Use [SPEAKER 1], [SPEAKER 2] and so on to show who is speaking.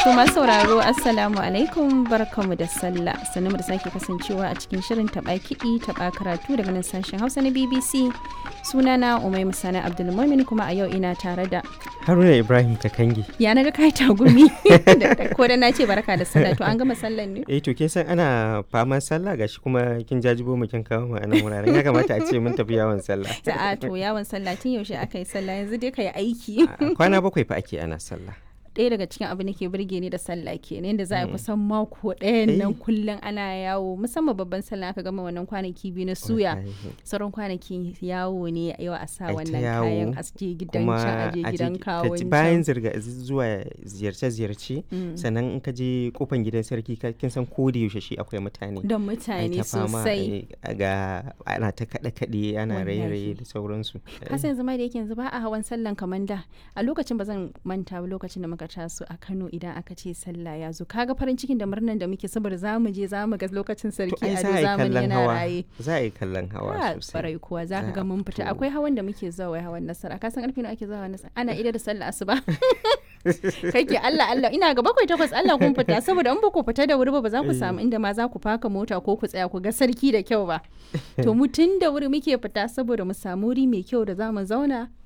[SPEAKER 1] To masu sauraro Assalamu alaikum barkamu da sallah sannu da sake kasancewa a cikin shirin taɓa kiɗi taɓa karatu daga nan sashen Hausa na BBC sunana Umai Musana Abdulmumin kuma a yau ina tare da
[SPEAKER 2] Haruna Ibrahim Kakangi.
[SPEAKER 1] ya na ga kai tagumi ko da na ce barka da sallah to an gama sallan ne
[SPEAKER 2] Eh to kin san ana faman sallah gashi kuma kin jajibo mu kin kawo mu a nan wuraren ya kamata a ce mun tafi yawon sallah.
[SPEAKER 1] a to yawon sallah tun yaushe aka yi sallah yanzu dai ka yi aiki
[SPEAKER 2] A- Kwana bakwai fa ake ana sallah.
[SPEAKER 1] ɗaya daga cikin abin da ke burge ni da sallah kenan yadda za a yi kusan mako ɗayan nan
[SPEAKER 2] Eh.
[SPEAKER 1] kullum ana yawo musamman babban sallah aka gama wannan kwanaki biyu na suya
[SPEAKER 2] Wallahi.
[SPEAKER 1] sauran kwanaki yawo ne yau a sa
[SPEAKER 2] Ai ta
[SPEAKER 1] wannan
[SPEAKER 2] yawo,
[SPEAKER 1] kayan a je gidan
[SPEAKER 2] Kuma
[SPEAKER 1] can a je
[SPEAKER 2] a je
[SPEAKER 1] gidan
[SPEAKER 2] ka ci-
[SPEAKER 1] kawon
[SPEAKER 2] bayan
[SPEAKER 1] can
[SPEAKER 2] zirga zuwa ziyarce-ziyarce sannan in ka je kofan gidan sarki ka- kin san ko da yaushe shi akwai mutane.
[SPEAKER 1] don
[SPEAKER 2] Ai
[SPEAKER 1] mutane
[SPEAKER 2] ta fama,
[SPEAKER 1] sosai
[SPEAKER 2] ai, ga ana ta kaɗe-kaɗe ana
[SPEAKER 1] Wallahi.
[SPEAKER 2] raye-raye da sauransu.
[SPEAKER 1] kasan yanzu ma da yake yanzu ba a hawan sallan kamar da a lokacin ba zan manta ba lokacin da muka taso a Kano idan aka ce sallah ya zo kaga farin cikin da murnan da muke saboda za mu je za mu ga lokacin
[SPEAKER 2] To
[SPEAKER 1] sarki
[SPEAKER 2] ai
[SPEAKER 1] a
[SPEAKER 2] za a yi
[SPEAKER 1] zamani
[SPEAKER 2] kallon
[SPEAKER 1] yana
[SPEAKER 2] hawa.
[SPEAKER 1] raye
[SPEAKER 2] Za a yi kallon hawa
[SPEAKER 1] Ah,
[SPEAKER 2] sosai.
[SPEAKER 1] barai kuwa za ka
[SPEAKER 2] Za
[SPEAKER 1] ga
[SPEAKER 2] a
[SPEAKER 1] mun fita
[SPEAKER 2] fito.
[SPEAKER 1] akwai hawan da muke zuwa wai hawan nasara ka san karfe nawa ake zuwa hawan nasara ana ida da sallah asuba kake Allah Allah ina ga bakwai takwas Allah kun fita saboda in ba ku fita da wuri ba ba za ku samu inda ma za ku faka mota ko ku tsaya ku ga sarki da kyau ba to mu tun da wuri muke fita saboda mu samu wuri mai kyau da za mu zauna